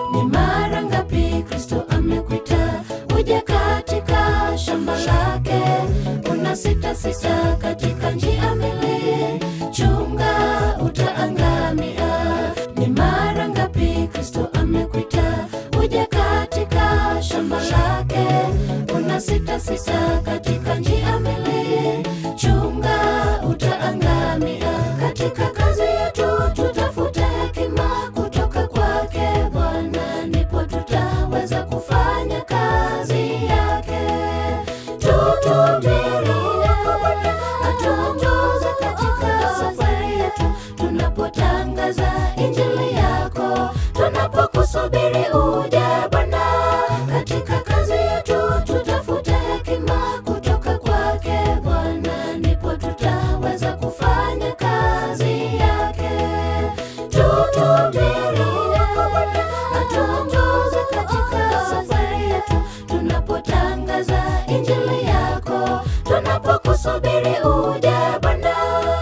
Ni mara ngapi Kristo amekuita uje katika shamba lake? Una sita sita katika njia mbili, chunga utaangamia. Ni mara ngapi Kristo amekuita uje katika shamba lake? Una sita sita katika njia mbili, chunga utaangamia. Katika kazi yetu tutafute hekima kutoka kwake Bwana, ndipo tutaweza kufanya kazi yake. Tutubirie atuongoze katika safari yetu, tunapotangaza injili yako, tunapokusubiri uje Bwana. Katika kazi yetu tutafute hekima kutoka kwake Bwana, ndipo tutaweza kufanya kazi yake. Tutubirie atuongoze katika safari yetu, tunapotangaza injili yako, tunapokusubiri uje Bwana.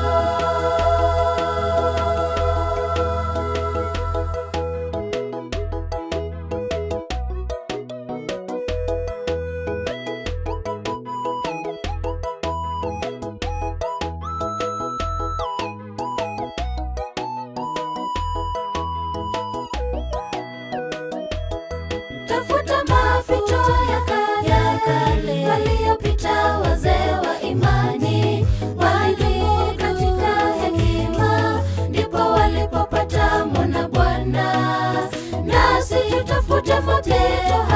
tafuta maficho ya kale ya kale waliopita wazee wa imani walidumu katika hekima ndipo walipopata mwana bwana nasi tutafute mapito